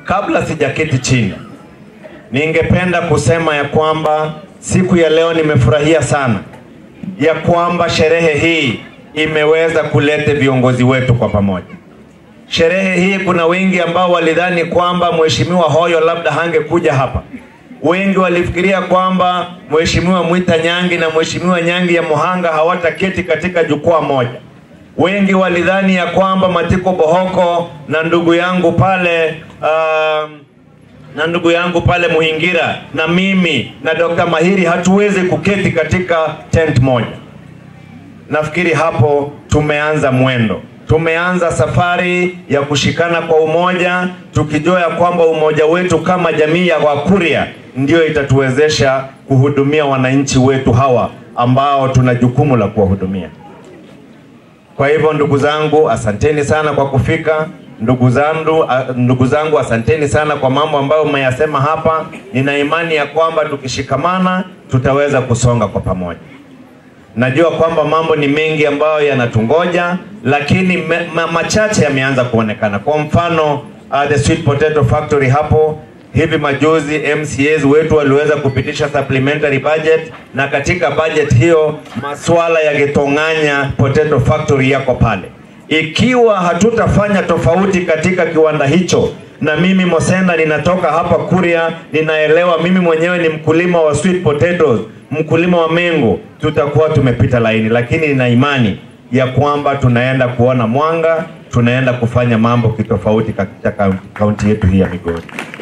kabla sijaketi chini, ningependa kusema ya kwamba siku ya leo nimefurahia sana ya kwamba sherehe hii imeweza kuleta viongozi wetu kwa pamoja. Sherehe hii kuna wengi ambao walidhani kwamba Mheshimiwa Hoyo labda hangekuja hapa. Wengi walifikiria kwamba Mheshimiwa Mwita Nyangi na Mheshimiwa Nyangi ya Muhanga hawataketi katika jukwaa moja. Wengi walidhani ya kwamba Matiko Bohoko na ndugu yangu pale um, na ndugu yangu pale Muhingira na mimi na Dr. Mahiri hatuwezi kuketi katika tent moja. Nafikiri hapo tumeanza mwendo, tumeanza safari ya kushikana kwa umoja, tukijua ya kwamba umoja wetu kama jamii ya Wakuria ndio itatuwezesha kuhudumia wananchi wetu hawa ambao tuna jukumu la kuwahudumia. Kwa hivyo ndugu zangu, asanteni sana kwa kufika. Ndugu zangu, ndugu zangu asanteni sana kwa mambo ambayo mmeyasema hapa. Nina imani ya kwamba tukishikamana tutaweza kusonga kwa pamoja. Najua kwamba mambo ni mengi ambayo yanatungoja, lakini me, ma, machache yameanza kuonekana. Kwa mfano uh, the sweet potato factory hapo hivi majuzi MCAs wetu waliweza kupitisha supplementary budget, na katika budget hiyo masuala ya Getong'anya potato factory yako pale. Ikiwa hatutafanya tofauti katika kiwanda hicho, na mimi Mosenda ninatoka hapa Kuria, ninaelewa mimi mwenyewe ni mkulima wa sweet potatoes, mkulima wa mengo, tutakuwa tumepita laini, lakini nina imani ya kwamba tunaenda kuona mwanga, tunaenda kufanya mambo kitofauti katika kaunti yetu hii ya Migori.